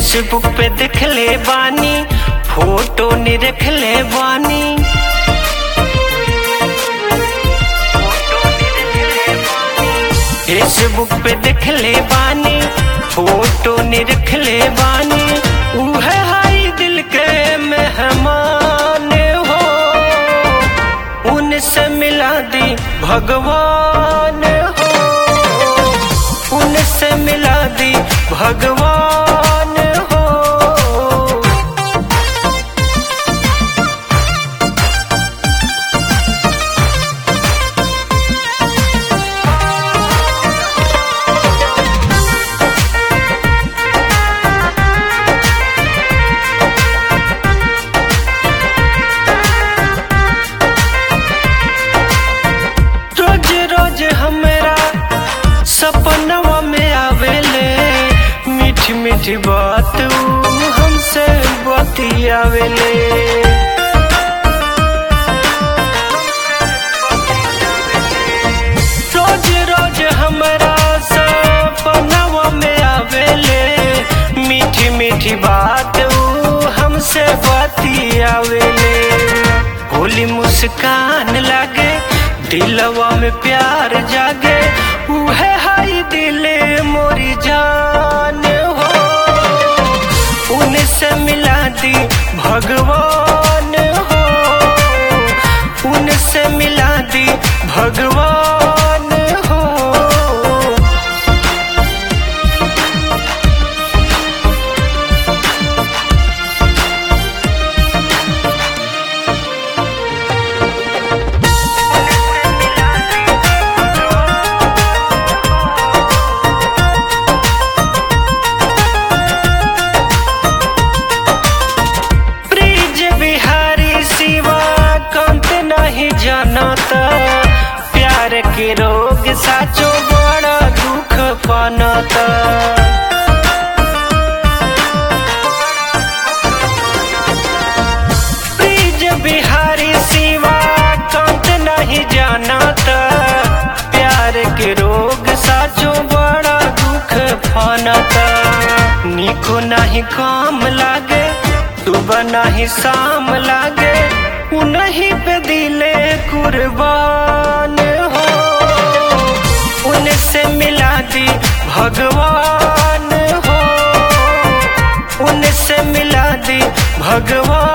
Facebook पे देखले बानी photo नि रखले बानी फेसबुक पे देखले बानी फोटो नि रखले बानी उहे हाई दिल के मेहमान हो उनसे मिला दी भगवान हो उनसे मिला दी भगवान हो रोज रोज हमरा सपनवा में आवेले मीठी मीठी बात ऊ हमसे बतियावेले रोज रोज हमरा सपनवा में आवेले मीठी मीठी बात ऊ हमसे बतियावेले होली मुस्कान लागे दिलवा में प्यार जागे उहे हाई दिले मोरी जान हो उनसे मिला दी भगवान हो उनसे मिला दी भगवान हो ब्रिज बिहारी सिवा कंत नहीं जानता प्यार के रोग साचो बड़ा दुख पानता ब्रिज बिहारी सिवा कंत नहीं जानता प्यार के रोग साचो बड़ा दुख फानता निको नहीं काम लागे सुबह नहीं शाम लागे उन्हीं पे दिले कुर्बान हो उनसे मिला दी भगवान हो उनसे मिला दी भगवान